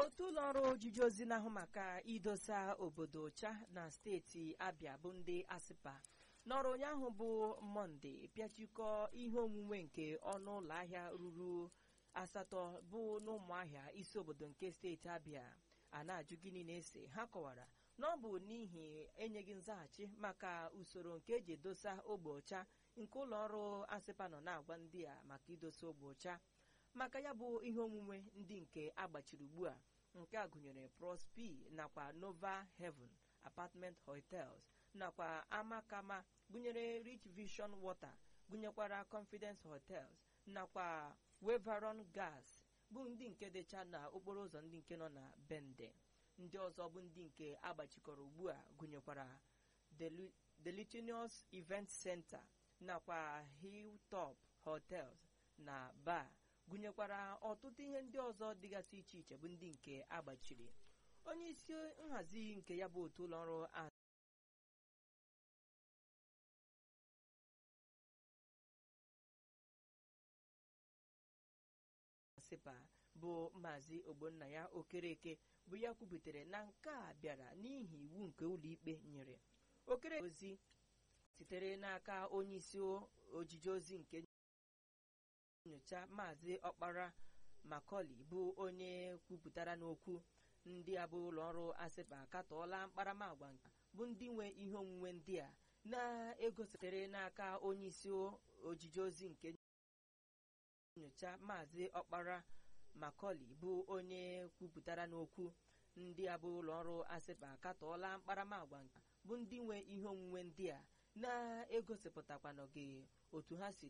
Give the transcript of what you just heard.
otu ụlọ ọrụ ojiji ozi na-ahụ maka idosa obodo ọcha na steeti abịa bụ ndị asịpa n'ọrụ ụnyaahụ bụ mọnde pịachikọ ihe onwunwe nke ọnụ ụlọ ahịa ruru asatọ bụ n'ụmụahịa isi obodo nke steeti abịa a na-ajụ gịnị na-ese ha kọwara na ọ bụ n'ihi enyeghị nzaghachi maka usoro nke eji edosa ogbe ọcha nke ụlọ ọrụ asịpa nọ na-agwa ndị a maka idosa ogbe ọcha maka ya bụ ihe omume ndị nke agbachiri ugbu a nke a gụnyere prospi nakwa nova heaven apartment hotels nakwa amakama gụnyere rich vision water gụnyekwara confidence hotels nakwa weveron gas bụ ndị nke dịcha na okporo ụzọ ndị nke nọ na bende ndị ọzọ bụ ndị nke agbachikọrọ ugbu a gụnyekwara delitinius event center nakwa hilltop hotels na bar gụnyekwara ọtụtụ ihe ndị ọzọ dịgasị iche iche bụ ndị nke agbachiri onye isi nhazi nke ya bụ otu ụlọọrụ asịpa bụ maazị ogbonnaya okereke bụ ya kwubutere na nke a bịara n'ihi iwu nke ụlọikpe nyere okere ozi sitere n'aka onye isi ojiji ozi nke nyocha maazị ọkpara makọli bụ onye kwupụtara n'okwu ndị a bụ ụlọ ọrụ asịpa akatọọla mkparamagwa bụ ndị nwe ihe onwunwe ndị a na-egositere n'aka onye isi ojiji ozi nke nyocha maazị ọkpara makọli bụ onye kwupụtara n'okwu ndị a bụ ụlọ ọrụ asịpa akatọọla mkparamagwa bụ ndị nwe ihe onwunwe ndị a na-egosipụtakwanụghị otu ha si